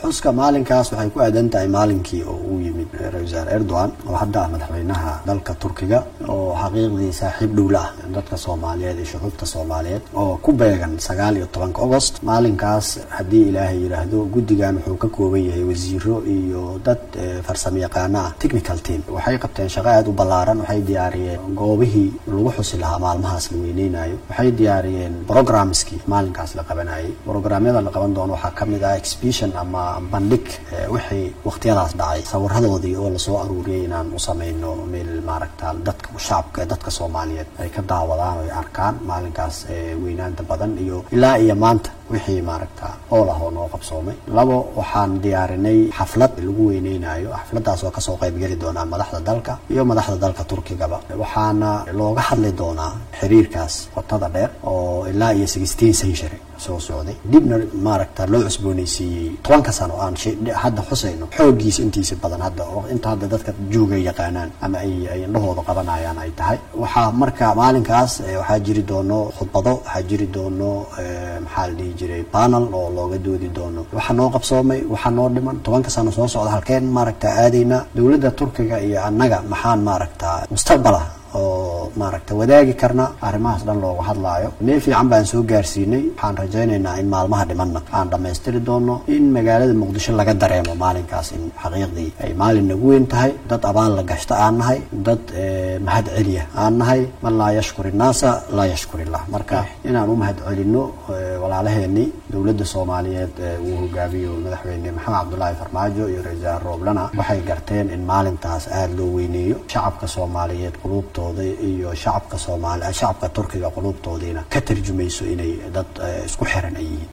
xuska maalinkaas waxay ku aadan tahay maalinkii oo uu yimid ra-isul wasaare erdogan oo hadda ah madaxweynaha dalka turkiga oo xaqiiqdii saaxiib dhowla ah dadka soomaaliyeed iyo shucuubta soomaaliyeed oo ku beegan sagaal iyo tobanka agost maalinkaas haddii ilaahay yidhaahdo guddigan wuxuu ka kooban yahay wasiiro iyo dad farsamo yaqaano ah technical team waxay qabteen shaqo aada u ballaaran waxay diyaariyeen goobihii lagu xusi lahaa maalmahaas la weyneynayo waxay diyaariyeen programmeskii maalinkaas la qabanayay programyada la qaban doono waxaa kamid ah exhibition ama bandhig wixii waqtiyadaas dhacay sawiradoodii oo lasoo aruuriyay inaan u sameyno meel maaragta dadka shacabka dadka soomaaliyeed ay ka daawadaan oo ay arkaan maalinkaas weynaanta badan iyo ilaa iyo maanta wixii maaragta ool ah oo noo qabsoomay labo waxaan diyaarinay xaflad lagu weyneynayo xafladaas oo kasoo qaybgeli doonaa madaxda dalka iyo madaxda dalka turkigaba waxaana looga hadli doonaa xiriirkaas qotada dheer oo ilaa iyo sixteen century soo socday dibna maaragta loo cusbooneysiiyey tobanka sano aan hadda xusayno xooggiisa intiisa badan hadda inta hadda dadka jooga yaqaanaan ama ay ay indhahooda qabanayaan ay tahay waxaa marka maalinkaas waxaa jiri doono khudbado waxaa jiri doono maxaa la dhihi jiray panel oo looga doodi doono waxaa noo qabsoomay waxaa noo dhiman tobanka sano soo socda halkeen maaragta aadayna dowladda turkiga iyo annaga maxaan maaragta mustaqbala oo maaragta wadaagi karna arrimahaas dhan looga hadlaayo meel fiican baan soo gaarsiinay waxaan rajaynaynaa in maalmaha dhimanna aan dhammaystiri doono in magaalada muqdisho laga dareemo maalinkaas in xaqiiqdii ay maalin nagu weyn tahay dad abaal la gashta aan nahay dad mahad celiya aan nahay man laa yashkur innaasa laa yashkur illah marka inaan u mahad celino walaalaheenii dowladda soomaaliyeed uu hogaamiyo madaxweyne maxamed cabdulaahi farmaajo iyo ra-iisul rooblana waxay garteen in maalintaas aada loo weyneeyo shacabka soomaaliyeed quluubtooda iyo shacabka soomaali shacabka turkiga quluubtoodiina ka tarjumayso inay dad isku xiran ay yihiin